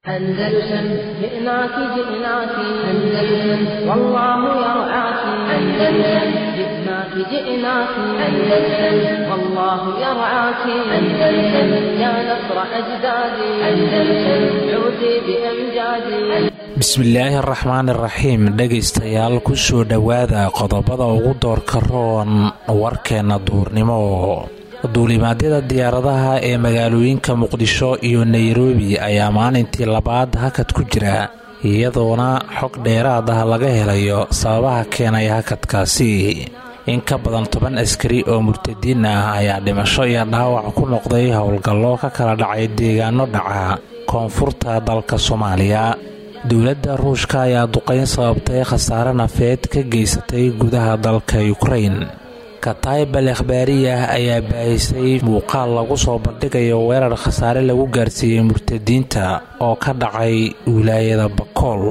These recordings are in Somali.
أندلسن جئناك جئناك أندلسن والله يرعاك أندلسن جئناك جئناك أندلسن والله يرعاك أندلسن يا نصر أجدادي أندلسن عودي بأمجادي bismillaahi araxmaan iraxiim dhegaystayaal kusoo dhowaada qodobada ugu doorka roon warkeenna duurnimo duulimaadyada diyaaradaha ee magaalooyinka muqdisho iyo nairobi ayaa maalintii labaad hakad ku jira iyadoona xog dheeraad ah laga helayo sababaha keenay hakadkaasi in ka badan toban askari oo murtadiin ah ayaa dhimasho iyo dhaawac ku noqday howlgallo ka kala dhacay deegaano dhaca koonfurta dalka soomaaliya dowladda ruushka ayaa duqayn sababtay khasaare nafeed ka geysatay gudaha dalka yukrain katayb al akhbaariyah ayaa baahisay muuqaal lagu soo bandhigayo weerar khasaare lagu gaarsiiyey murtadiinta oo ka dhacay wilaayada bakool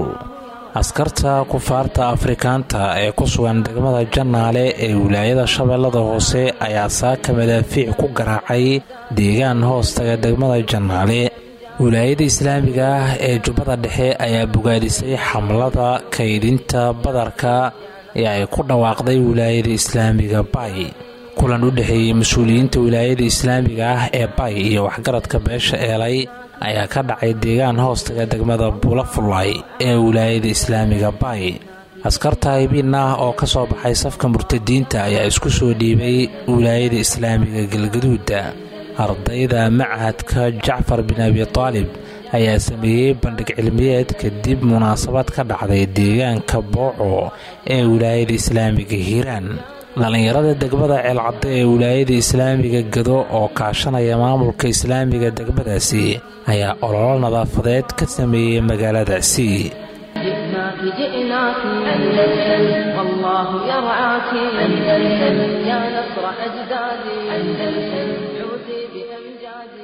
askarta kufaarta afrikaanta ee ku sugan degmada jannaale ee wilaayada shabeellada hoose ayaa saaka madaafiic ku garaacay deegaan hoostaga degmada jannaale wilaayada islaamiga ah ee jubbada dhexe ayaa bogaadisay xamlada kaydinta badarka ee ay ku dhawaaqday wilaayada islaamiga bay kulan u dhexeeyey mas-uuliyiinta wilaayada islaamiga ah ee bay iyo waxgaradka beesha eelay ayaa ka dhacay deegaan hoostaga degmada buulafulay ee wilaayada islaamiga bay askarta haybiin ah oo ka soo baxay safka murtadiinta ayaa isku soo dhiibay wilaayada islaamiga galgaduuda ardayda machadka jacfar bin abi taalib ayaa sameeyey bandhig cilmiyeed kadib munaasabad ka dhacday deegaanka booco ee wilaayada islaamiga hiiraan dhallinyarada degmada ceelcadde ee wilaayada islaamiga gado oo kaashanaya maamulka islaamiga degmadaasi ayaa ololo nadaafadeed ka sameeyey magaaladaasi جئناك جئناك أندلسن والله يرعاك أندلسن يا نصر أجدادي أندلسن عودي بأمجادي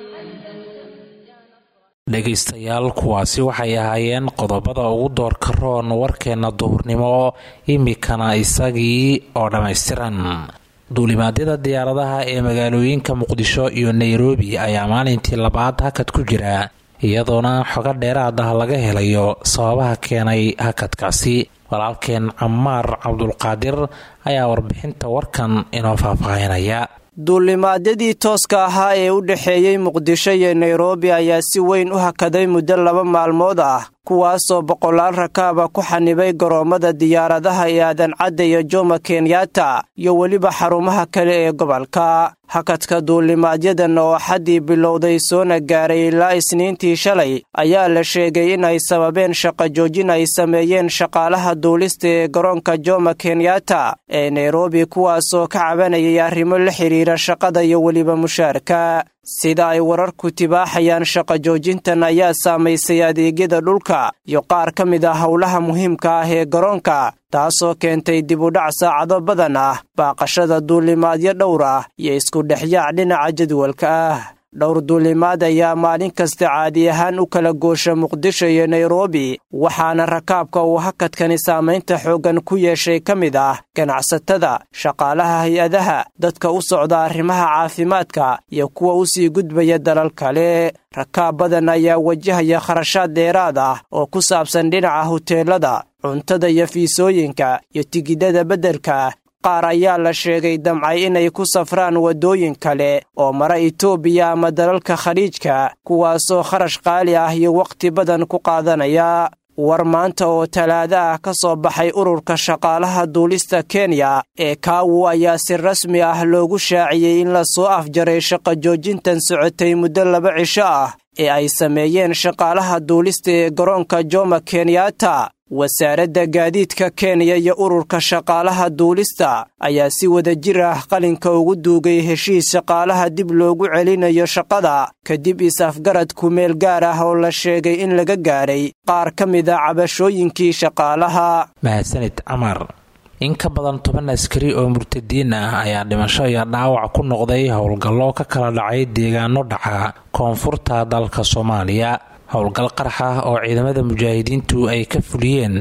dhegaystayaal kuwaasi waxay ahaayeen qodobada ugu doorka roon warkeenna duhurnimo imikana isagii oo dhammaystiran duulimaadyada diyaaradaha ee magaalooyinka muqdisho iyo nairobi ayaa maalintii labaad hakad ku jira iyadoona xogo dheeraad ah laga helayo sababaha keenay hakadkaasi walaalkeen camaar cabdulqaadir ayaa warbixinta warkan inoo faahfaahinaya duulimaadyadii tooska ahaa ee u dhexeeyey muqdisho iyo nairobi ayaa si weyn u hakaday muddo laba maalmood ah kuwaasoo boqolaal rakaaba ku xanibay garoommada diyaaradaha ee aadan cadda iyo jomo kenyatta iyo weliba xarumaha kale ee gobolka hakadka duulimaadyadan oo xaddii bilowday soona gaaray ilaa isniintii shalay ayaa la sheegay inay sababeen shaqo joojin ay sameeyeen shaqaalaha duulista ee garoonka jomo kenyatta ee nairobi kuwaasoo ka cabanayay arrimo la xidhiira shaqada iyo weliba mushaarka sida ay wararku tibaaxayaan shaqo joojintan ayaa saamaysay adeegyada dhulka iyo qaar ka mid ah howlaha muhiimka ah ee garoonka taasoo keentay dib u dhac saacado badan ah baaqashada duulimaadyo dhowr ah iyo isku dhexyaac dhinaca jadwalka ah dhowr duulimaad ayaa maalin kasta caadi ahaan u kala goosha muqdisho iyo nairobi waxaana rakaabka uu hakadkani saamaynta xooggan ku yeeshay ka mid ah ganacsatada shaqaalaha hay-adaha dadka u socda arrimaha caafimaadka iyo kuwa u sii gudbaya dalal kale rakaab badan ayaa wajahaya kharashaad dheeraad ah oo ku saabsan dhinaca huteelada cuntada iyo fiisooyinka iyo tigidhada beddelka qaar ayaa la sheegay damcay inay ku safraan waddooyin kale oo mara itoobiya ama dalalka khaliijka kuwaasoo kharash qaali ah iyo wakhti badan ku qaadanaya war maanta oo talaado ah ka soo baxay ururka shaqaalaha duulista kenya ee kaawu ayaa si rasmi ah loogu shaaciyey in la soo afjaray shaqo joojintan socotay muddo laba cisho ah ee ay sameeyeen shaqaalaha duulista ee garoonka jomo kenyatta wasaaradda gaadiidka kenya iyo ururka shaqaalaha duulista ayaa si wada jir ah qalinka ugu duugay heshiis shaqaalaha dib loogu celinayo shaqada kadib is-afgarad kumeel gaar ah oo la sheegay in laga gaadhay qaar ka mid a cabashooyinkii shaqaalaha mahadsanid camar in ka badan toban askari oo murtadiin ah ayaa dhimasho iyo dhaawac ku noqday howlgallo ka kala dhacay deegaano dhaca koonfurta dalka soomaaliya howlgal qarax ah oo ciidamada mujaahidiintu ay ka fuliyeen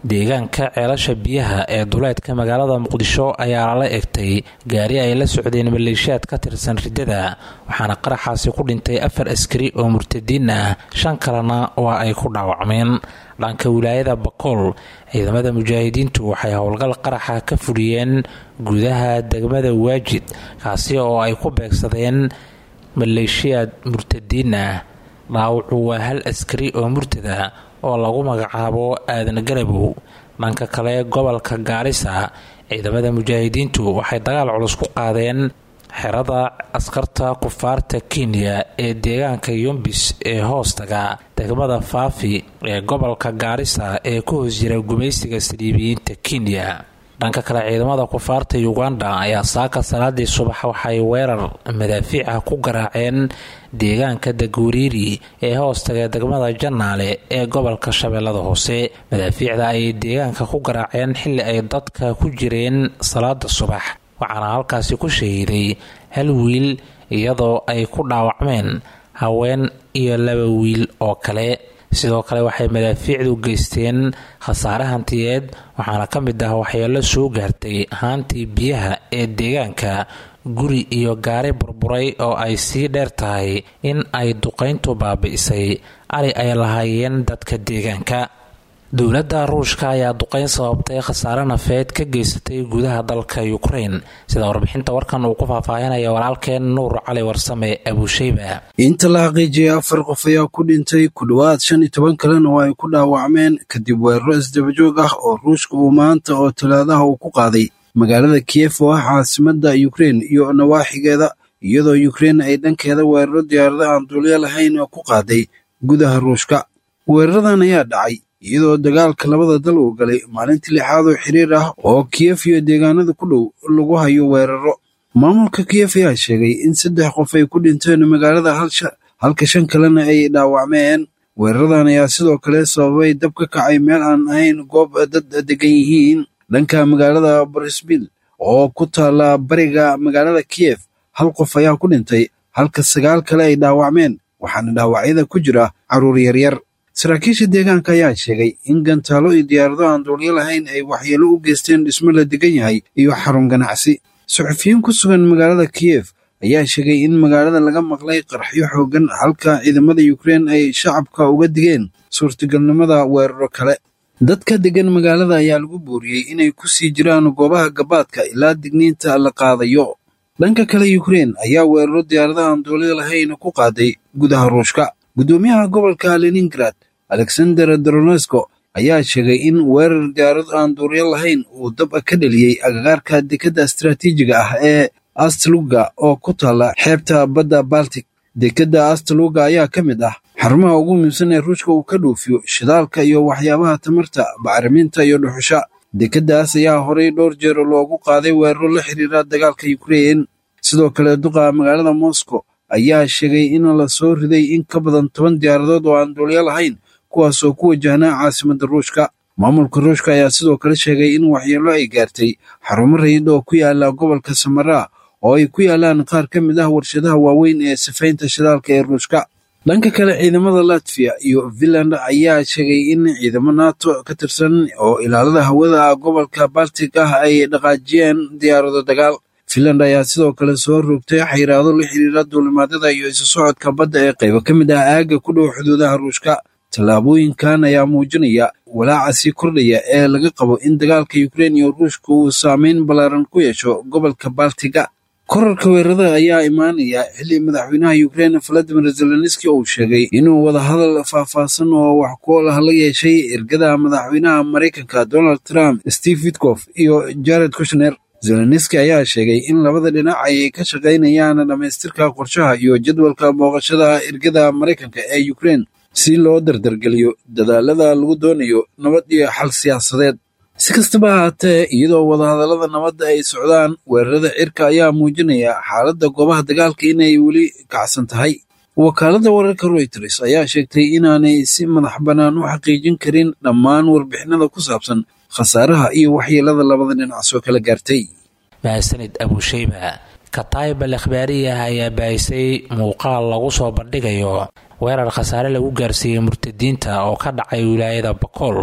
deegaanka ceelasha biyaha ee duleedka magaalada muqdisho ayaa lala egtay gaari ay la socdeen maleeshiyaad ka tirsan riddada waxaana qaraxaasi ku dhintay afar askari oo murtadiin ah shan kalena waa ay ku dhaawacmeen dhanka wilaayada bakool ciidamada mujaahidiintu waxay howlgal qaraxa ka fuliyeen gudaha degmada waajid kaasi oo ay ku beegsadeen maleeshiyaad murtadiin ah dhaawacu waa hal askari oo murtada oo lagu magacaabo aadan garabow dhanka kale gobolka gaarisa ciidamada mujaahidiintu waxay dagaal culus ku qaadeen xerada askarta kufaarta kenya ee deegaanka yumbis ee hoostaga degmada faafi ee gobolka gaarisa ee ku hoos jira gumaysiga saliibiyiinta kenya dhanka kale ciidamada kufaarta uganda ayaa saaka salaadii subax waxay weerar madaafiic ah ku garaaceen deegaanka daguuriiri ee hoostaga degmada janaale ee gobolka shabeellada hoose madaafiicda ayay deegaanka ku garaaceen xilli ay dadka ku jireen salaada subax waxaana halkaasi ku shahiiday hal wiil iyadoo ay ku dhaawacmeen haween iyo laba wiil oo kale sidoo kale waxay madaafiicdu geysteen khasaare hantiyeed waxaana ka mid ah waxyeelo soo gaartay haantii biyaha ee deegaanka guri iyo gaari burburay oo ay sii dheer tahay in ay duqayntu baabi'isay ari ay lahaayeen dadka deegaanka dowladda ruushka ayaa duqayn sababtay khasaare nafeed ka geysatay gudaha dalka ukrain sida warbixinta warkan uu ku faahfaahinaya walaalkeen nuur cali warsame abuusheyba inta la xaqiijiyay afar qof ayaa ku dhintay ku dhowaad shan iyo toban kalena oo ay ku dhaawacmeen kadib weeraro isdabajoog ah oo ruushka uu maanta oo talaadaha uu ku qaaday magaalada kiyef oo ah caasimadda ukrein iyo nawaaxigeeda iyadoo ukrein ay dhankeeda weeraro diyaarada aan duulyo lahayn oo ku qaaday gudaha ruushka weeraradan ayaa dhacay iyadoo dagaalka labada dal uu galay maalintii lixaad oo xiriir ah oo kiyef iyo deegaanada ku dhow lagu hayo weeraro maamulka kiyef ayaa sheegay in saddex qof ay ku dhinteen magaalada halka shan kalena ay dhaawacmeen weeraradan ayaa sidoo kale sababay dab ka kacay meel aan ahayn goob dad degan yihiin dhanka magaalada barisbil oo ku taala bariga magaalada kiyef hal qof ayaa ku dhintay halka sagaal kale ay dhaawacmeen waxaana dhaawacyada ku jira carruur yaryar saraakiisha deegaanka ayaa sheegay in gantaalo iyo diyaarado aan duulyo lahayn ay waxyeelo u geysteen dhismo la degan yahay iyo xarun ganacsi suxufiyiin ku sugan magaalada kiyef ayaa sheegay in magaalada laga maqlay qarxyo xooggan halka ciidamada ukrein ay shacabka uga digeen suurtagalnimada weeraro kale dadka degan magaalada ayaa lagu booriyey inay ku sii jiraan goobaha gabaadka ilaa digniinta la qaadayo dhanka kale ukrein ayaa weeraro diyaarada aan duulyo lahayn ku qaaday gudaha ruushka guddoomiyaha gobolka leningrad alexander doronesko ayaa sheegay in weerar diyaarad aan duuryo lahayn uu dab ka dheliyey agagaarka dekadda istaraatiijiga ah ee astaluga oo ku taalla xeebta badda baltic dekadda astaluga ayaa ka mid ah xarumaha ugu muhiimsan ee ruushka uu ka dhoofiyo shidaalka iyo waxyaabaha tamarta bacriminta iyo dhuxusha dekeddaas ayaa horay dhowr jeer loogu qaaday weeraro la xiriira dagaalka ukrein sidoo kale duqa magaalada moscow ayaa sheegay in la soo riday in ka badan toban diyaaradood oo aan duulyo lahayn kuwaasoo ku wajahnaa caasimadda ruushka maamulka ruushka ayaa sidoo kale sheegay in waxyeello ay gaartay xarumo rayid oo ku yaala gobolka samaraa oo ay ku yaalaan qaar ka mid ah warshadaha waaweyn ee sifaynta shidaalka ee ruushka dhanka kale ciidamada latviya iyo finland ayaa sheegay in ciidamo nato ka tirsan oo ilaalada hawada gobolka baltic ah ay dhaqaajiyeen diyaarado dagaal finland ayaa sidoo kale soo rogtay xayiraado la xiriira duulimaadyada iyo isu socodka badda ee qaybo ka mid ah aagga ku dhow xuduudaha ruushka tallaabooyinkan ayaa muujinaya walaaca sii kordhaya ee laga qabo in dagaalka ukrein iyo ruushka uu saameyn ballaaran ku yeesho gobolka baltiga korarka weerarada ayaa imaanaya xilli madaxweynaha ukrein valadimir zelenski uu sheegay inuu wadahadal faahfaahsan oo wax ku lah la yeeshay ergada madaxweynaha maraykanka donald trump steve witkof iyo jared kushner zelenski ayaa sheegay in labada dhinac ay ka shaqaynayaan dhammaystirka qorshaha iyo jadwalka booqashada ergada maraykanka ee ukrein si loo dardargeliyo dadaalada lagu doonayo nabad iyo xal siyaasadeed si kastaba ahaatee iyadoo wadahadallada nabadda ay socdaan weerarada cirka ayaa muujinaya xaaladda goobaha dagaalka inay weli kacsan tahay wakaaladda wararka royters ayaa sheegtay inaanay si madax bannaan u xaqiijin karin dhammaan warbixinada ku saabsan khasaaraha iyo waxyeelada labada dhinac soo kala gaartay mahadsanid abuusheyba kataib al akhbaariyah ayaa baahisay muuqaal lagu soo bandhigayo weerar khasaare lagu gaarsiiyey murtadiinta oo ka dhacay wilaayada bakool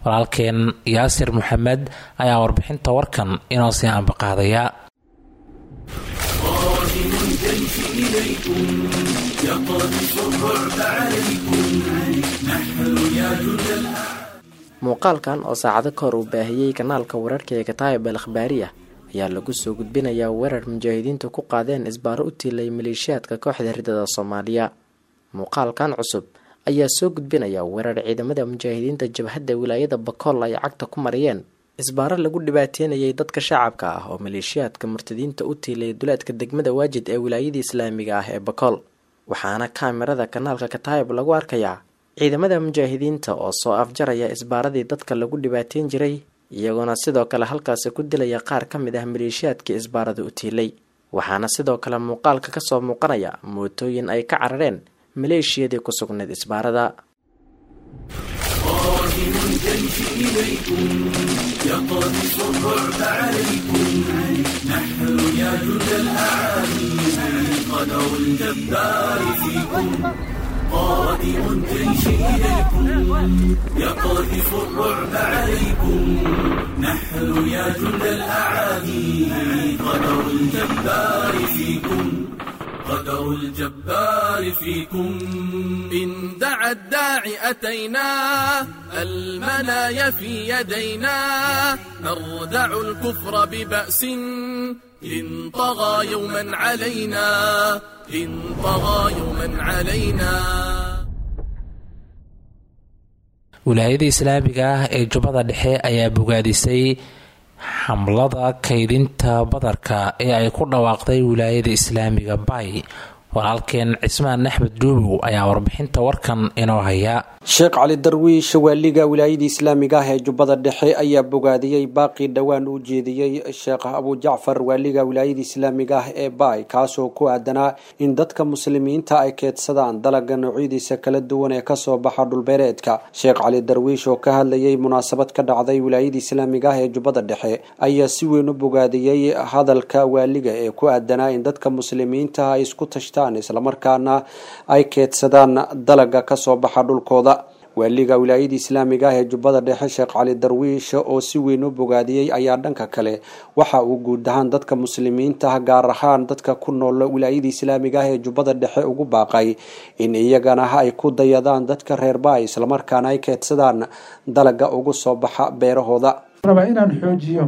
walaalkeen yaasir maxamed ayaa warbixinta warkan inoo sii ambaqaadaya muuqaalkan oo saacado ka hor uu baahiyey kanaalka wararka ee kataayib al akhbaariya ayaa lagu soo gudbinayaa weerar mujaahidiintu ku qaadeen isbaaro u tiilay maleeshiyaadka kooxda ridada soomaaliya muuqaalkan cusub ayaa soo gudbinaya weerar ciidamada mujaahidiinta jabhadda wilaayada bakool ay cagta ku mariyeen isbaaro lagu dhibaateynayay dadka shacabka ah oo maleeshiyaadka murtadiinta u tiilay duleedka degmada waajid ee wilaayadii islaamiga ah ee bakool waxaana kaamirada kanaalka kataayib lagu arkayaa ciidamada mujaahidiinta oo soo afjaraya isbaaradii dadka lagu dhibaateyn jiray iyagoona sidoo kale halkaasi ku dilaya qaar ka mid ah maleeshiyaadkii isbaarada u tiilay waxaana sidoo kale muuqaalka kasoo muuqanaya mootooyin ay ka carareen maleeshiyadii ku sugnayd isbaarada قادم الجيش إليكم يقذف الرعب عليكم نحن يا جند الأعادي قدر الجبار فيكم قدر الجبار فيكم إن دعا الداعي أتينا المنايا في يدينا نردع الكفر ببأس إن طغى يوما علينا إن طغى يوما علينا wilaayada islaamiga ah ee jubbada dhexe ayaa bogaadisay xamlada kaydinta badarka ee ay ku dhawaaqday wilaayada islaamiga bay walaalkeen cismaan axmed duubow ayaa warbixinta warkan inoo haya sheekh cali darwiish waaliga wilaayada islaamiga ah ee jubbada dhexe ayaa bogaadiyey baaqii dhowaan u jeediyey sheekh abujacfar waaliga wilaayada islaamiga ah ee baay kaasoo ku aadanaa in dadka muslimiinta ay keedsadaan dalaga noocyadiisa kala duwan ee kasoo baxa dhulbeereedka sheekh cali darwiish oo ka hadlayay munaasabad ka dhacday wilaayada islaamiga ah ee jubbada dhexe ayaa si weyn u bogaadiyey hadalka waaliga ee ku aadanaa in dadka muslimiinta ay isku tashtaan islamarkaana ay keedsadaan dalaga kasoo baxa dhulkooda waaliga wilaayada islaamiga ah ee jubbada dhexe sheekh cali darwiish oo si weyn u bogaadiyey ayaa dhanka kale waxa uu guud ahaan dadka muslimiinta ah gaar ahaan dadka ku nool wilaayada islaamiga ah ee jubbada dhexe ugu baaqay in iyagana ay ku dayadaan dadka reer baay islamarkaana ay keedsadaan dalaga ugu soo baxa beerahooda rabaa inaan xoojiyo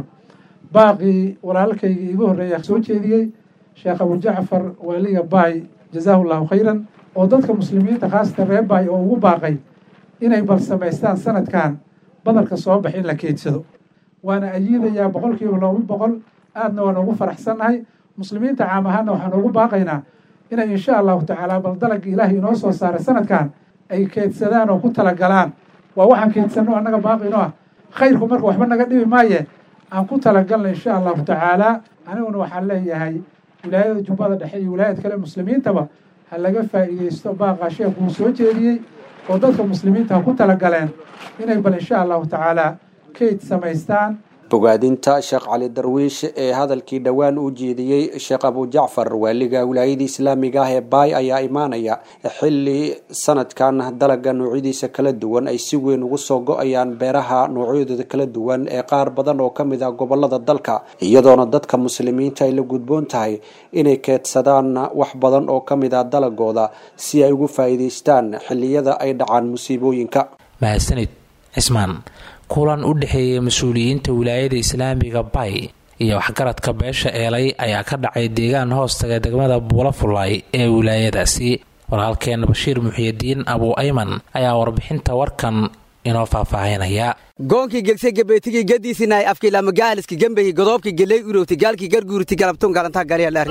baaqii walaalkaygii igu horreeya soo jeediyey sheekh abujacfar waaliga baay jazaahu llahu khayran oo dadka muslimiinta khaasatan reer baay oo ugu baaqay inay bal samaystaan sanadkan badarka soo bax in la keedsado waana ayiidayaa boqol kiiba laba boqol aadna waan ugu faraxsannahay muslimiinta caam ahaana waxaan ugu baaqaynaa inay insha allahu tacaala bal dalagga ilaahay inoo soo saaray sanadkan ay keedsadaan oo ku talagalaan waa waxaan keedsanno annaga baaqino ah khayrku marka waxba naga dhibi maaye aan ku talagalna insha allahu tacaala aniguna waxaan leeyahay wilaayada jubbada dhexe iyo wilaayad kale muslimiintaba ha laga faa'iidaysto baaqa sheekuu soo jeediyey oo dadka muslimiinta ha ku talagaleen inay bal insha allahu tacaala kayd samaystaan bogaadinta sheekh cali darwiish ee hadalkii dhowaan u jeediyey sheekh abujacfar waaliga wilaayada islaamiga ah ee baay ayaa imaanaya xilli sanadkan dalaga noocyadiisa kala duwan ay si weyn ugu soo go-ayaan beeraha noocyadooda kala duwan ee qaar badan oo kamid ah gobolada dalka iyadoona dadka muslimiinta ay la gudboon tahay inay keedsadaan wax badan oo kamid ah dalagooda si ay ugu faa'iidaystaan xilliyada ay dhacaan musiibooyinka mahadsanid cismaan kulan u dhexeeyay mas-uuliyiinta wilaayada islaamiga bay iyo waxgaradka beesha eelay ayaa ka dhacay deegaan hoostaga degmada buulafulay ee wilaayadaasi walaalkeen bashiir muxiyidiin abuu ayman ayaa warbixinta warkan inoo faahfaahinaya goonkii gegse gebeetigii gadiisinaay afkiilama gaaliski gembehi godoobki geley urowti gaalkii garguuriti galabtun galantaa galyalaari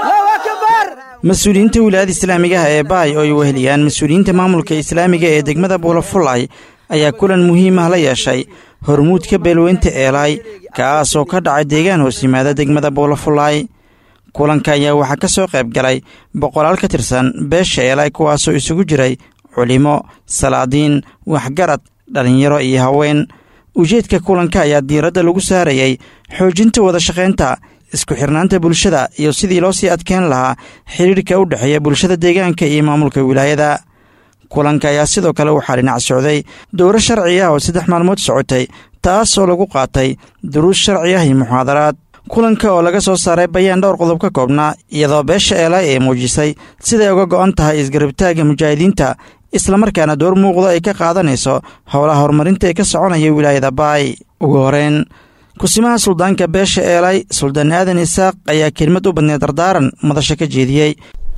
mas-uuliyiinta wilaayada islaamigaha ee baay oo ay weheliyaan mas-uuliyiinta maamulka islaamiga ee degmada buulafulay ayaa kulan muhiim ah la yeeshay hormuudka beelweynta eelaay kaas oo ka dhacay deegaan hoos yimaada degmada buulafulaay kulanka ayaa waxaa ka soo qayb galay boqolaal ka tirsan beesha eelaay kuwaasoo isugu jiray culimo salaadiin waxgarad dhallinyaro iyo haween ujeedka kulanka ayaa diiradda lagu saarayay xoojinta wada shaqaynta isku xirnaanta bulshada iyo sidii loo sii adkeyn lahaa xidhiidhka u dhexeeya bulshada deegaanka iyo maamulka wilaayada kulanka ayaa sidoo kale waxaa dhinac socday dowro sharci ah oo saddex maalmood socotay taasoo lagu qaatay duruus sharci ah iyo muxaadaraad kulanka oo laga soo saaray bayaan dhowr qodob ka koobnaa iyadoo beesha eelaay ee muujisay siday uga go'an tahay isgarabtaagga mujaahidiinta islamarkaana door muuqda ay ka qaadanayso howlaha horumarinta ee ka soconaya wilaayada baay ugu horeyn kusimaha suldaanka beesha eelay suldaan aadan isaaq ayaa kelimad u badneed dardaaran madasha ka jeediyey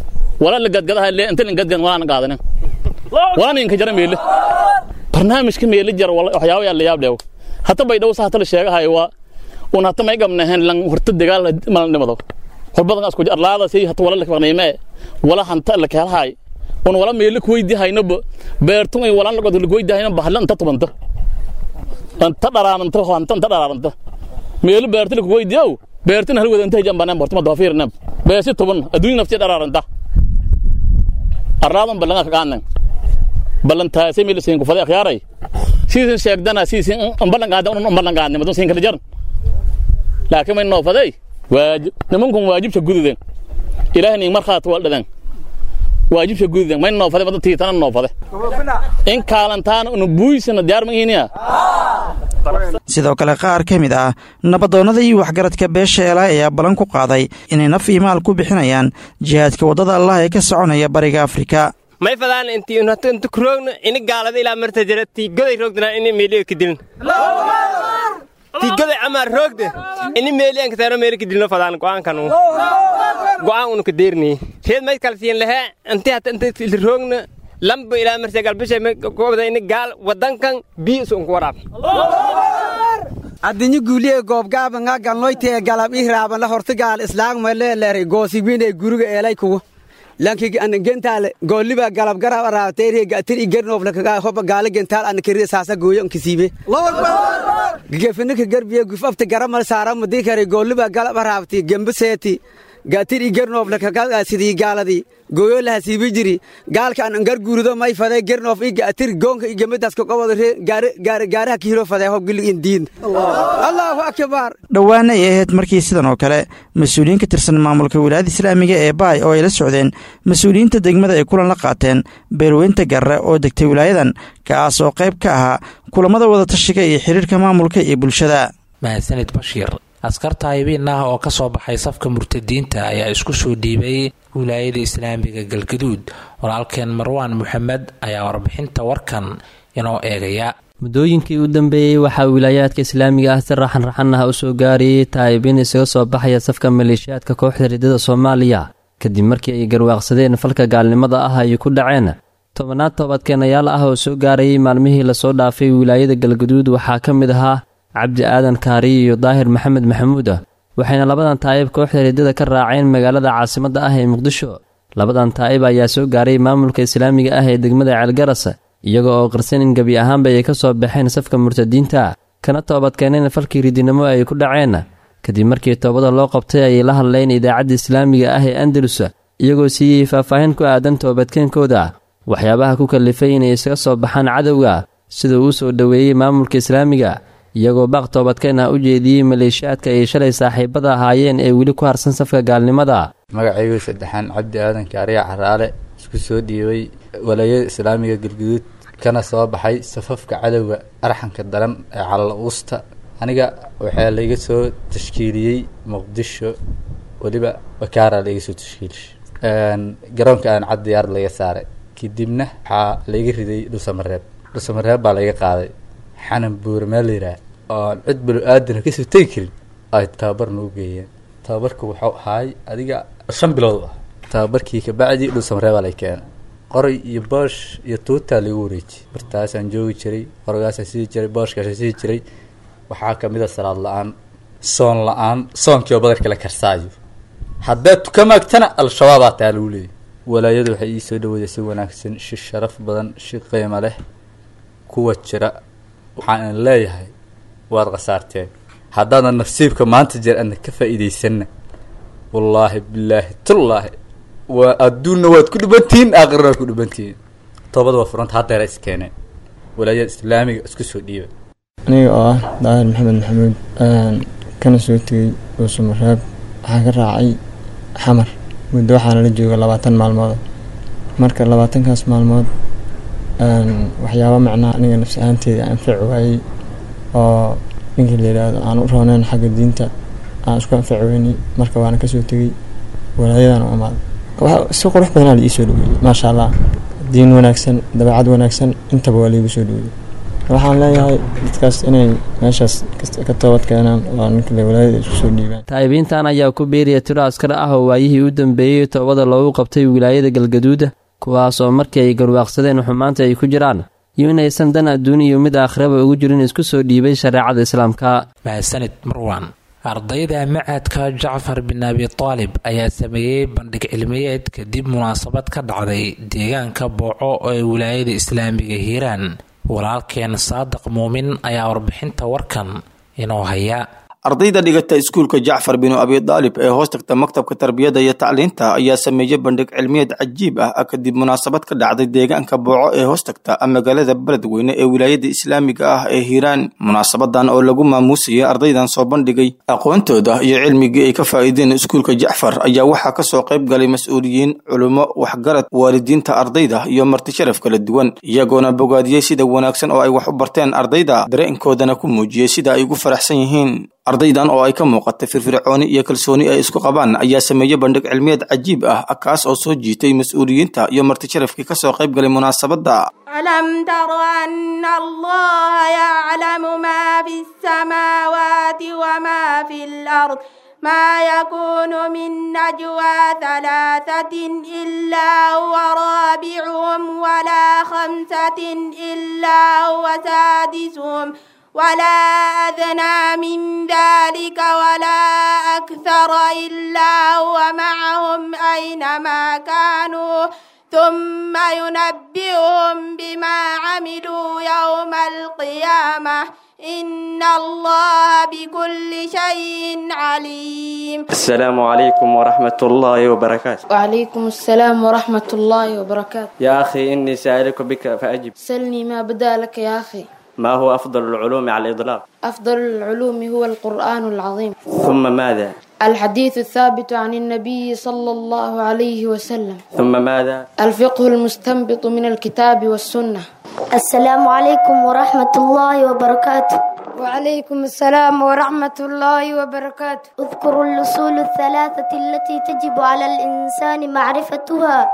barnaamijka meeli jar waxyaaba yaa la yaab dheew hata bay dhowsa hata la sheegahay waa un hata may gabnahen lan horta dagaal malan dhimado horbadan asku arlaada say hata wala lakaqnayme wala hanta la keelhay un wala meeli kuweydi haynaba beertun ay walan lagod lagoydi hayna bahla anta tubanta anta dharaananta hanta anta dharaananta meeli beerti lakuweydi ow beertin hal wadanta hijan banaan bortuma doofiirnam beesi tuban adduunya nafti dharaaranta arlaadan balanga kaqaanan ballantaasay meel siin ku faday akhyaaray siisin sheegdana siisin ballan qaada un ballan qaadnay madun siin kala jaran laakiin may noo faday waajib nimankun waajibka gududen ilaahay nin markhaat wal dhadan waajibka gududen may noo faday madun tiitana noo faday in kaalantaana unu buuysana diyaar ma ihiniya sidoo kale qaar ka mid ah nabadoonnada iyo waxgaradka beesha eelaay ayaa ballan ku qaaday inay naf iyo maal ku bixinayaan jihaadka waddada allah ee ka soconaya bariga afrika may fadaan intii unhato inta kuroogna ini gaalada ilaa marta jira tii goday roogdana ini meeliga kadilin tii goday amaa roogde ini meeliyan kateeno meeli kadilino fadaan go'aankan go'aan unu kadeerni reed may kalsiin lehe inti hata inta roogna lamba ilaa marta galbisha gobda ini gaal wadankan bii isu unku waraab addinyo guuliye goobgaaba nga galnoytee galab ihraaban la hortigaal islaagma leeleeray goosibine guriga eelay kuwa lankig an gentaale gooliba galab garab araabteeriye gatir i gernoofle kaga hoba gaale gentaal an kiriye saasa gooyo nkisiibe gefinika garbiye gufafte garamal saarama dikare gooliba galab araabti gembiseeti gatir i gernoofle kaga sidii gaaladii gooyo laha siibi jiri gaalka an angar guurido may fade gernoof i gatir goonka i gemidaas kaqobado gaaraha kihiro fade hob gilig indiin allahu akbar dhowaana ay ahayd markii sidan oo kale mas-uuliyiin ka tirsan maamulka wilaayada islaamiga ee baay oo ay la socdeen mas-uuliyiinta degmada ay kulan la qaateen beerweynta garre oo degtay wilaayadan kaas oo qayb ka ahaa kulammada wadatashiga iyo xidhiirka maamulka iyo bulshada mahadsanid bashiir askar taayibiin ah oo ka soo baxay safka murtadiinta ayaa isku soo dhiibay wilaayada islaamiga galgaduud walaalkeen marwaan moxamed ayaa warbixinta warkan inoo eegaya muddooyinkii u dambeeyey waxaa wilaayaadka islaamiga ah si raxan raxan ah u soo gaarayay taayibiin isaga soo baxaya safka maleeshiyaadka kooxda riddada soomaaliya kadib markii ay garwaaqsadeen falka gaalnimada ah ay ku dhaceen tobanaad toobadkeenayaal ah oo soo gaarayay maalmihii lasoo dhaafay wilaayada galgaduud waxaa ka mid ahaa cabdi aadan kaariy iyo daahir maxamed maxamuud waxayna labadan taa'ib kooxda riddada ka raaceen magaalada caasimadda ah ee muqdisho labadan taa'ib ayaa soo gaaray maamulka islaamiga ah ee degmada ceelgaras iyaga oo qarsan in gebi ahaanba ay ka soo baxeen safka murtadiinta kana toobadkeeneen falkii ridinimo ay ku dhaceen kadib markii toobada loo qabtay ayay la hadleen idaacadda islaamiga ah ee andalus iyagoo siiyey faahfaahin ku aadan toobadkeenkooda waxyaabaha ku kallifay inay isaga soo baxaan cadowga sida uu soo dhoweeyey maamulka islaamiga iyagoo baaq toobadkeen ah u jeediyey maleeshiyaadka ay shalay saaxiibada ahaayeen ee weli ku harsan safka gaalnimada magacaygu saddexaan cabdi aadan kaariya caraale isku soo dhiibay walaayada islaamiga galguduud kana soo baxay safafka cadowga arxanka daran ee calal uusta aniga waxaa laiga soo tashkiiliyey muqdisho weliba bakaara laiga soo tashkiilishay garoonka aan cad diyaar laga saaray kadibna waxaa laiga riday dhusamareeb dhusamareeb baa laiga qaaday xanan buure meel la yidhaah oon cid balo aadana kasoo tegi karin ay tababar nagu geeyeen tababarku wuxuu ahaay adiga shan bilood ah tababarkii kabacdi dhulsamareebaa lay keenay qoray iyo boosh iyo tuutaa lagu wareejiyey bartaasaan joogi jiray qoragaasaan sii jiray booshkaasaan sii jiray waxaa kamid a salaad la-aan soon la-aan soonkii oo badarka la karsaayo haddaad tukamaagtana al-shabaabaa taa lagu leeyay walaayadu waxay ii soo dhaweeday si wanaagsan shi sharaf badan shi qiimo leh kuwa jira waxaan leeyahay waad khasaarteen haddaadan nasiibka maanta jeer adna ka faa'iidaysanna wallaahi bilaahi tullaahi waa adduunna waad ku dhibantihiin aakhirna waad ku dhibantihiin toobada waa furanta haddeera iskeeneen walaayada islaamiga isku soo dhiiba aniga oo ah daahir maxamed maxamuud kana soo tegey dhuusamareeb waxaan ka raacay xamar muddo waxaana la jooga labaatan maalmood marka labaatankaas maalmood waxyaaba macnaha aniga nafsi ahaanteeda anfaci waayey oo ninkii la yidhaahdo aan u rooneyn xagga diinta aan isku anfaci weynay marka waana kasoo tegey walaayadan u imaaday si qurux badanaa la iisoo dhaweeyey maasha allah diin wanaagsan dabeecad wanaagsan intaba waa laigu soo dhaweeyey waxaan leeyahay dadkaas inay meeshaas ka toobad keenaan oo ninkale walaayada isku soo dhiibaan taa'ibiintan ayaa ku biiraya tiro askar ah oo waayihii u dambeeyey toobada loogu qabtay wilaayada galgaduuda kuwaas oo markii ay garwaaqsadeen xumaanta ay ku jiraan iyo inaysan dan adduun iyo mid aakhiraba ugu jirin isku soo dhiibay shareecada islaamka mahadsanid marwan ardayda macadka jacfar bin abi taalib ayaa sameeyey bandhig cilmiyeed kadib munaasabad ka dhacday deegaanka booco ee wilaayada islaamiga hiiraan walaalkeen saadiq muumin ayaa warbixinta warkan inoo haya ardayda dhigata iskuulka jacfar binu abi daalib ee hoos tagta maktabka tarbiyadda iyo tacliinta ayaa sameeyey bandhig cilmiyeed cajiib ah kadib munaasabad ka dhacday deegaanka booco ee hoos tagta magaalada beledweyne ee wilaayada islaamiga ah ee hiiraan munaasabadan oo lagu maamuusayay ardaydan soo bandhigay aqoontooda iyo cilmigii ay ka faa'iideen iskuulka jacfar ayaa waxaa kasoo qayb galay mas-uuliyiin culummo waxgarad waalidiinta ardayda iyo marti sharaf kala duwan iyagoona bogaadiyey sida wanaagsan oo ay wax u barteen ardayda dareenkoodana ku muujiyey sida ay ugu faraxsan yihiin ardaydan oo ay ka muuqatay firfircooni iyo kalsooni ay isku qabaan ayaa sameeyey bandhig cilmiyeed cajiib ah kaas oo soo jiitay mas-uuliyiinta iyo martisharafkii kasoo qayb galay munaasabadda ألم تر أن الله يعلم ما في السماوات وما في الأرض ما يكون من نجوى ثلاثة إلا هو رابعهم ولا خمسة إلا هو سادسهم ولا أدنى من ذلك ولا أكثر إلا هو معهم أينما كانوا ثم ينبئهم بما عملوا يوم القيامة إن الله بكل شيء عليم السلام عليكم ورحمة الله وبركاته وعليكم السلام ورحمة الله وبركاته يا أخي إني سائلك بك فأجب سلني ما بدا لك يا أخي ما هو أفضل العلوم على الإطلاق أفضل العلوم هو القرآن العظيم ثم ماذا الحديث الثابت عن النبي صلى الله عليه وسلم ثم ماذا الفقه المستنبط من الكتاب والسنة السلام عليكم ورحمة الله وبركاته وعليكم السلام ورحمة الله وبركاته اذكروا الأصول الثلاثة التي تجب على الإنسان معرفتها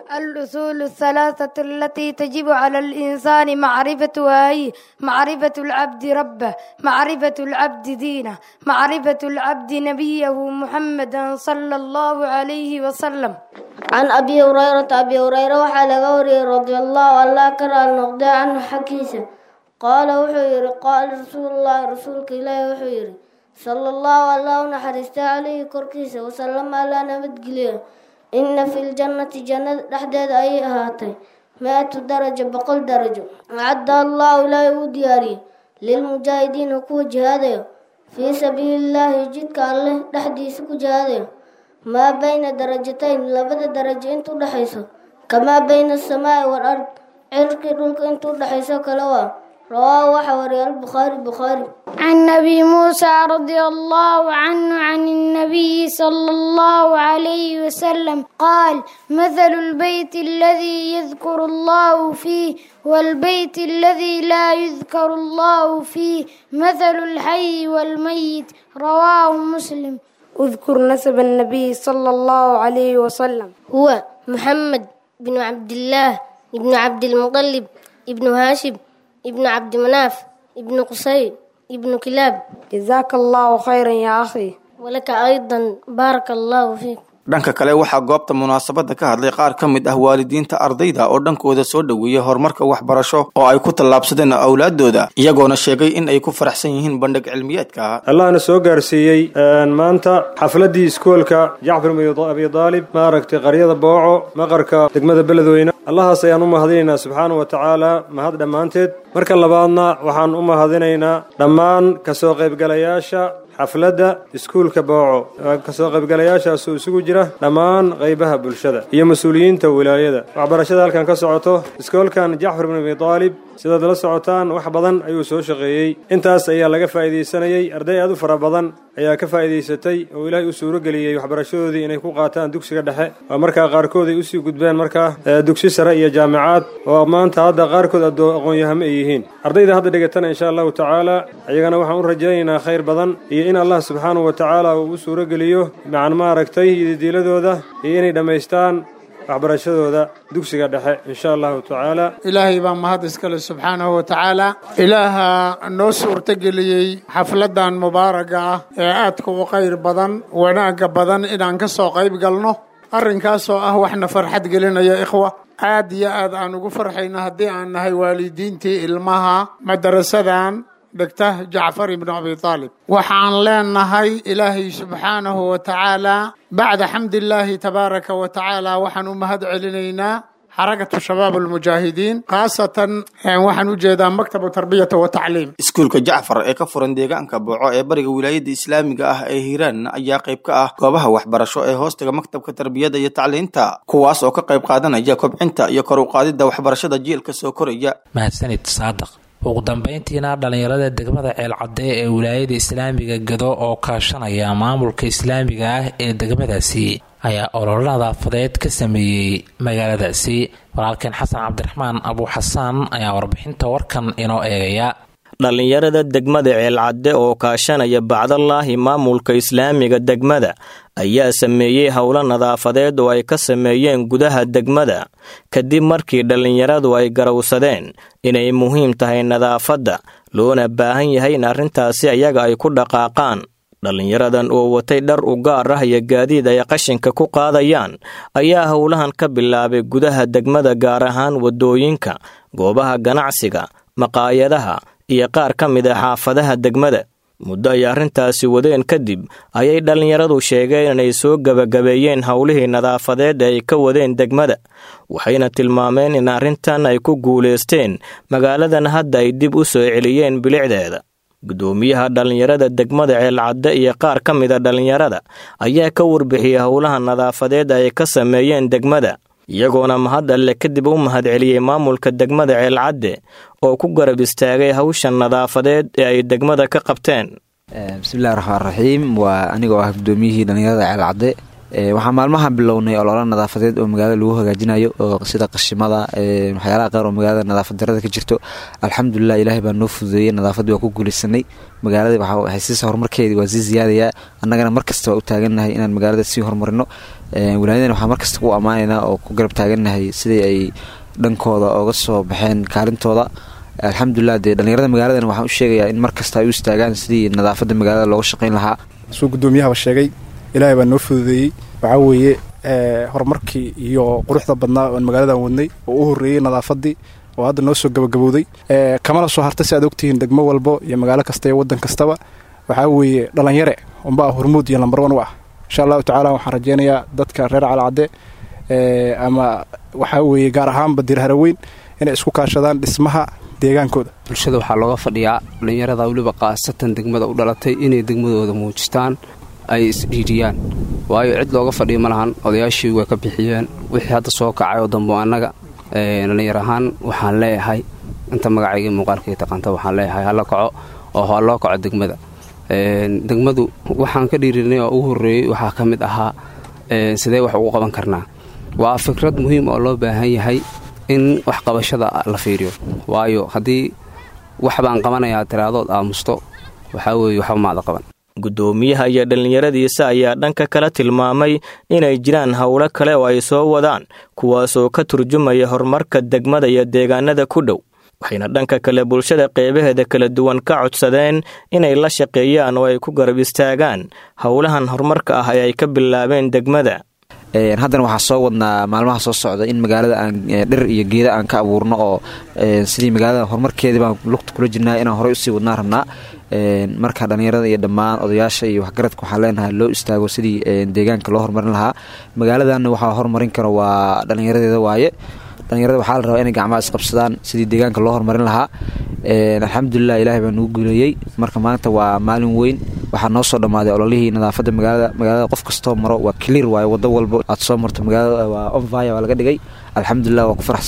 الأصول الثلاثة التي تجب على الإنسان معرفتها هي معرفة العبد ربه معرفة العبد دينه معرفة العبد نبيه محمدا صلى الله عليه وسلم عن أبي هريرة أبي هريرة وحال غوري رضي الله الله كرى النقد عنه حكيسة قال وحير قال رسول الله رسولك إليه وحير صلى الله عليه نحرست عليه كركيسة وسلم على نبت قليل إن في الجنة جنة لحداد أي أهاتي مئة درجة بقل درجة أعد الله لا يودياري للمجاهدين كو جهاده في سبيل الله جدك الله لحديث كو جهاده ما بين درجتين لبدا درجة انتو لحيسو كما بين السماء والأرض عرق دولك انتو لحيسو كلوا رواه وحوري البخاري بخاري عن نبي موسى رضي الله عنه عن النبي صلى الله عليه وسلم قال مثل البيت الذي يذكر الله فيه والبيت الذي لا يذكر الله فيه مثل الحي والميت رواه مسلم اذكر نسب النبي صلى الله عليه وسلم هو محمد بن عبد الله بن عبد المطلب ابن هاشم ابن عبد مناف ابن قصي ابن كلاب جزاك الله خيرا يا أخي ولك أيضا بارك الله فيك dhanka kale waxaa goobta munaasabadda ka hadlay qaar ka mid ah waalidiinta ardayda oo dhankooda soo dhoweeyey horumarka waxbarasho oo ay ku tallaabsadeen awlaadooda iyagoona sheegay in ay ku faraxsan yihiin bandhig cilmiyeedka allahna soo gaarsiiyey maanta xafladdii iskoolka jacfar abi daalib maaragtay qaryada booco maqarka degmada beledweyne allahaas ayaan u mahadinaynaa subxaana wa tacaala mahad dhammaanteed marka labaadna waxaan u mahadinaynaa dhammaan kasoo qaybgalayaasha xafladda iskuulka booco kasoo qaybgalayaashaasoo isugu jira dhammaan qaybaha bulshada iyo mas-uuliyiinta wilaayada waxbarashada halkan ka socoto iskoolkan jacfar bin abi daalib sidaad la socotaan wax badan ayuu soo shaqeeyey intaas ayaa laga faa'iidaysanayey arday aad u fara badan ayaa ka faa'iidaysatay oo ilaahay u suuro geliyey waxbarashadoodii inay ku qaataan dugsiga dhexe oo markaa qaarkood ay usii gudbeen markaa dugsi sare iyo jaamicaad oo maanta hadda qaarkood aqoon-yahamo ay yihiin ardayda hadda dhigatana insha allahu tacaala iyagana waxaan u rajaynaynaa khayr badan iyo in allah subxaanahu wa tacaala uu u suuro geliyo macan maaragtay ididiiladooda iyo inay dhammaystaan waxbarashadooda dugsiga dhexe insha allahu tacaala ilaahay baa mahad iskale subxaanahu wa tacaala ilaaha noo suurtageliyey xafladdan mubaaraga ah ee aadka u khayr badan wanaagga badan inaan ka soo qayb galno arrinkaasoo ah waxna farxad gelinaya ikhwa aad iyo aad aan ugu farxayno haddii aan nahay waalidiintii ilmaha madarasadan dhigta jacfar ibnu abi taalib waxaan leenahay ilaahay subxaanahu wa tacaala bacda xamdillaahi tabaaraka wa tacaala waxaan u mahad celinaynaa xarakatu shabaab almujaahidiin khaasatan waxaan u jeedaa maktabu tarbiyata wa tacliim iskuulka jacfar ee ka furan deegaanka booco ee bariga wilaayadda islaamiga ah ee hiiraan ayaa qayb ka ah goobaha waxbarasho ee hoostaga maktabka tarbiyadda iyo tacliinta kuwaas oo ka qayb qaadanaya kobcinta iyo kor u qaadidda waxbarashada jiilka soo koraya mahadsanid saadaq ugu dambeyntiina dhallinyarada degmada ceelcadde ee wilaayada islaamiga gado oo kaashanaya maamulka islaamiga ah ee degmadaasi ayaa ololo nadaafadeed ka sameeyey magaaladaasi walaalkeen xasan cabdiraxmaan abuuxasaan ayaa warbixinta warkan inoo eegaya dhallinyarada degmada ceelcadde oo kaashanaya bacdallaahi maamulka islaamiga degmada ayaa sameeyey howlo nadaafadeed oo ay ka sameeyeen gudaha degmada kadib markii dhallinyaradu ay garowsadeen inay muhiim tahay nadaafadda loona baahan yahay in arrintaasi ayaga ay ku dhaqaaqaan dhallinyaradan oo watay dhar u gaar ah iyo gaadiid ay qashinka ku qaadayaan ayaa howlahan ka bilaabay gudaha degmada gaar ahaan waddooyinka goobaha ganacsiga maqaayadaha iyo qaar ka mid a xaafadaha degmada muddo ay arrintaasi wadeen kadib ayay dhallinyaradu sheegeen inay soo gebagabeeyeen howlihii nadaafadeed ee ay ka wadeen degmada waxayna tilmaameen in arrintan ay ku guulaysteen magaaladan hadda ay dib u soo celiyeen bilicdeeda guddoomiyaha dhallinyarada degmada ceelcadde iyo qaar ka mid a dhallinyarada ayaa ka warbixiyey howlaha nadaafadeed ay ka sameeyeen degmada iyagoona mahad alle kadib u mahad celiyey maamulka degmada ceelcadde oo ku garab istaagay hawshan nadaafadeed ee ay degmada ka qabteen bismillahi raxmaan raxiim waa anigoo ah guddoomiyihii dhallinyarada ceelcadde waxaa maalmahan bilownay ololo nadaafadeed oo magaalada lagu hagaajinayo oo sida qashimada waxyaalaha qaar oo magaalada nadaafad darada ka jirto alxamdulilah ilaahay baa noo fududeeyey nadaafaddii waa ku guulaysanay magaalada waxay siisa horumarkeedii waa sii ziyaadayaa annagana markasta waa u taagannahay inaan magaalada sii horumarino wilaayadana waxaa markasta ku ammaanaynaa oo ku garab taagannahay sidii ay dhankooda ooga soo baxeen kaalintooda alxamdulilah dee dhallinyarada magaaladan waxaan u sheegayaa in mar kasta ay u istaagaan sidii nadaafadda magaalada looga shaqayn lahaa suu guddoomiyahaba sheegay ilaahay baa noo fududeeyey waxaa weeye horumarkii iyo quruxda badnaa oon magaaladan wadnay oo u horreeyey nadaafaddii oo hadda noo soo gabagabowday kamana soo harta si aad ogtihiin degmo walbo iyo magaalo kasta iyo waddan kastaba waxaa weeye dhallinyare unbaa hormuud iyo lambar wan u ah insha allahu tacaala waxaan rajeynayaa dadka reer calcadde ama waxaa weeye gaar ahaanba dirharaweyn inay isku kaashadaan dhismaha deegaankooda bulshada waxaa looga fadhiyaa dhallinyarada weliba khaasatan degmada u dhalatay inay degmadooda muujistaan ay isdhiiriyaan waayo cid looga fadhiya ma lahan odayaashii way ka bixiyeen wixii hadda soo kacay oo dambo annaga dhallinyar ahaan waxaan leeyahay inta magacayga muuqaalkay taqaanta waxaan leeyahay hala kaco oo ha loo kaco degmada degmadu waxaan ka dhiirinay oo ugu horreeyey waxaa ka mid ahaa sidee wax ugu qaban karnaa waa fikrad muhiim oo loo baahan yahay in waxqabashada la fiiriyo waayo haddii wax baan qabanayaa tiraadood aamusto waxaa weeye waxba maada qaban guddoomiyaha iyo dhallinyaradiisa ayaa dhanka kale tilmaamay inay jiraan howlo kale oo ay soo wadaan kuwaasoo ka turjumaya horumarka degmada iyo deegaanada ku dhow waxayna dhanka kale bulshada qeybaheeda kala duwan ka codsadeen inay la shaqeeyaan oo ay ku garab istaagaan howlahan horumarka ah ee ay ka bilaabeen degmada haddana waxaa soo wadnaa maalmaha soo socda in magaalada aan dhir iyo geeda aan ka abuurno oo sidii magaalada horumarkeedii baan lugta kula jirnaa inaan horey usii wadnaa rabnaa marka dhallinyarada iyo dhammaan odayaasha iyo waxgaradka waxaan leenahay loo istaago sidii deegaanka loo horumarin lahaa magaaladanna waxaa horumarin karo waa dhallinyaradeeda waaye dhallinyarada waxaa la rabaa inay gacmaha isqabsadaan sidii deegaanka loo horumarin lahaa alxamdulilah ilaahay baa nugu guuleeyey marka maanta waa maalin weyn waxaa noo soo dhammaaday ololihii nadaafadda magaalada magaalada qof kastoo maro waa clear waaye waddo walbo aad soo marto magaalada waa onvaya waa laga dhigay alxamdulilah waa ku faraxsanna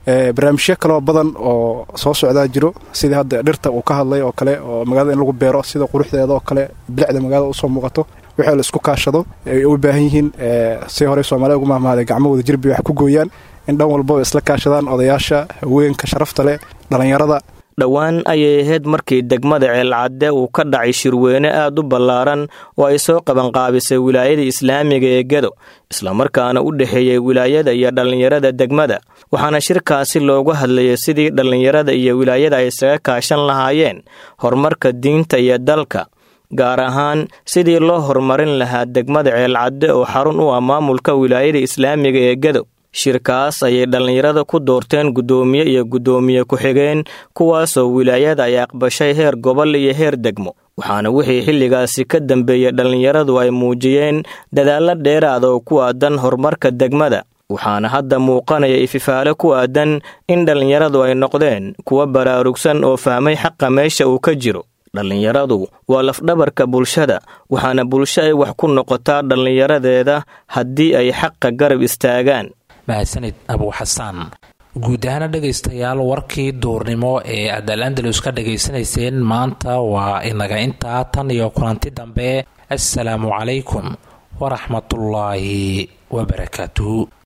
barnaamijyo kaloo badan oo soo socdaa jiro sidii hadda dhirta uu ka hadlay oo kale oo magaalada in lagu beero sida quruxdeeda oo kale bilicda magaalada usoo muuqato wixii la isku kaashado ay u baahan yihiin si horey soomaalida ugu mahmaaday gacmahooda jirbi wax ku gooyaan in dhan walbaba isla kaashadaan odayaasha haweenka sharafta leh dhallinyarada dhowaan ayay ahayd markii degmada ceelcadde uu ka dhacay shirweyne aad u ballaaran oo ay soo qabanqaabisay wilaayada islaamiga ee gedo islamarkaana u dhexeeyey wilaayada iyo dhallinyarada degmada waxaana shirkaasi loogu hadlayay sidii dhallinyarada iyo wilaayada ay isaga kaashan lahaayeen horumarka diinta iyo dalka gaar ahaan sidii loo horumarin lahaa degmada ceelcadde oo xarun u ah maamulka wilaayada islaamiga ee gedo shirkaas ayay dhallinyarada ku doorteen guddoomiye iyo guddoomiye ku-xigeen kuwaasoo wilaayada ay aqbashay heer gobol iyo heer degmo waxaana wixii xilligaasi ka dambeeyey dhallinyaradu ay muujiyeen dadaallo dheeraada oo ku aadan horumarka degmada waxaana hadda muuqanaya ififaale ku aadan in dhallinyaradu ay noqdeen kuwa baraarugsan oo fahmay xaqa meesha uu ka jiro dhallinyaradu waa lafdhabarka bulshada waxaana bulsho ay wax ku noqotaa dhallinyaradeeda haddii ay xaqa garab istaagaan mahadsanid abuuxasaan guud ahaana dhegaystayaal warkii duurnimo ee aad al andalus ka dhegaysanayseen maanta waa inaga intaa tan iyo kulanti dambe assalaamu calaykum waraxmatullaahi wabarakaatuhu